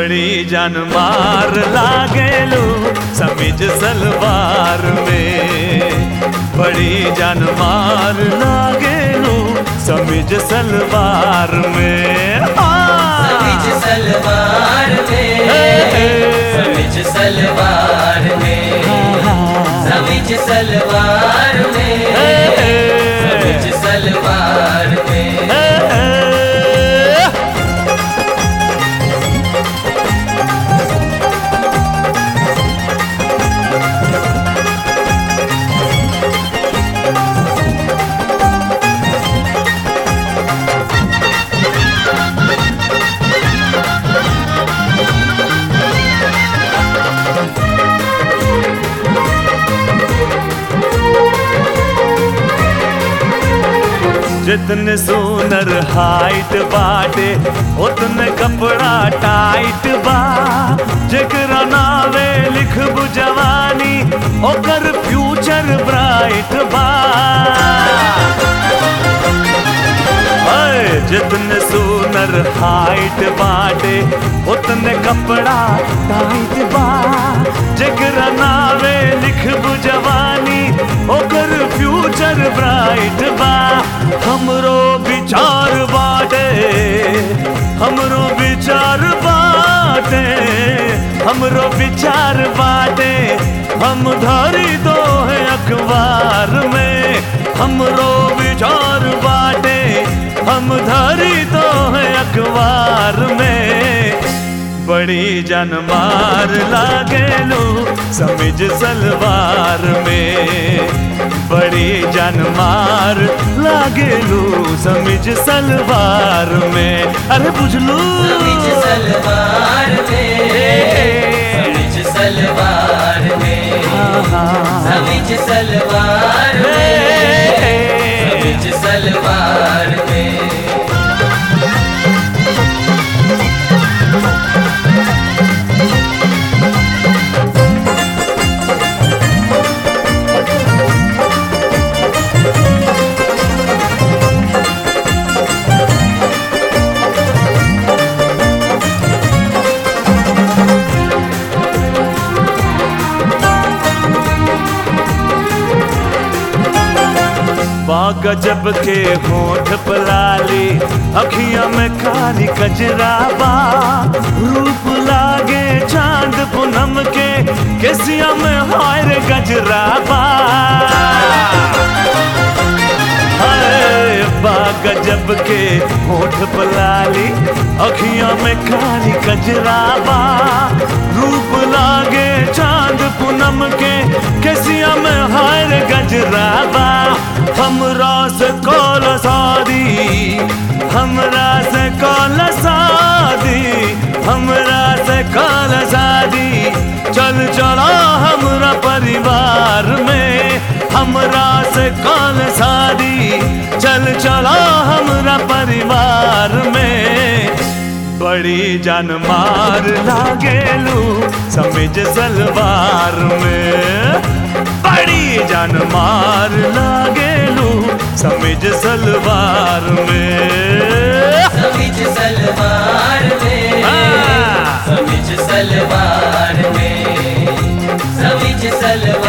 बड़ी जान मार लागेलू समीज सलवार में बड़ी जान मार लागेलू समीज सलवार में समीज हाँ। सलवार में हे। समीज सलवार में समीज सलवार में हे। समीज सलवार में हे। जितने सोनर हाइट बाटे उतने कपड़ा टाइट बा जेकरा नावे लिखबू जवानी ओकर फ्यूचर ब्राइट बा अय, जितने सोनर हाइट बाटे उतने कपड़ा टाइट बा जेकरा नावे लिखबू जवानी ओकर फ्यूचर ब्राइट बा हमरो विचार बाटे हमरो विचार बाटे हमरो विचार बाटे हम धरी दो है अखबार में हमरो विचार बाटे हम धरी दो है अखबार में बड़ी जनमार लागेलू समिज सलवार में बड़ी जनमार लागेलू समिज सलवार में अरे बुझलू समीज सलवार में समीज सलवार में समीज सलवार में समीज सलवार में बाग जब के होठ पलाली अखियां में काली कजराबा रूप लागे चांद पूनम के केसिया में हायर गजराबा हाय, बाग जब के होठ पलाली अखियां में काली कजराबा रूप लागे चांद पूनम के केसिया में हायर गजराबा हमरा से कौल शादी हमरा से कौल शादी हमरा से कौल शादी चल चला हमरा परिवार में हमरा से कौल शादी चल चला हमरा परिवार में बड़ी जान मार लागेलू समिज सलवार में बड़ी जान मार लागेलू समिज सलवार में समीज सलवार में हाँ। समीज सलवार में समीज सलवार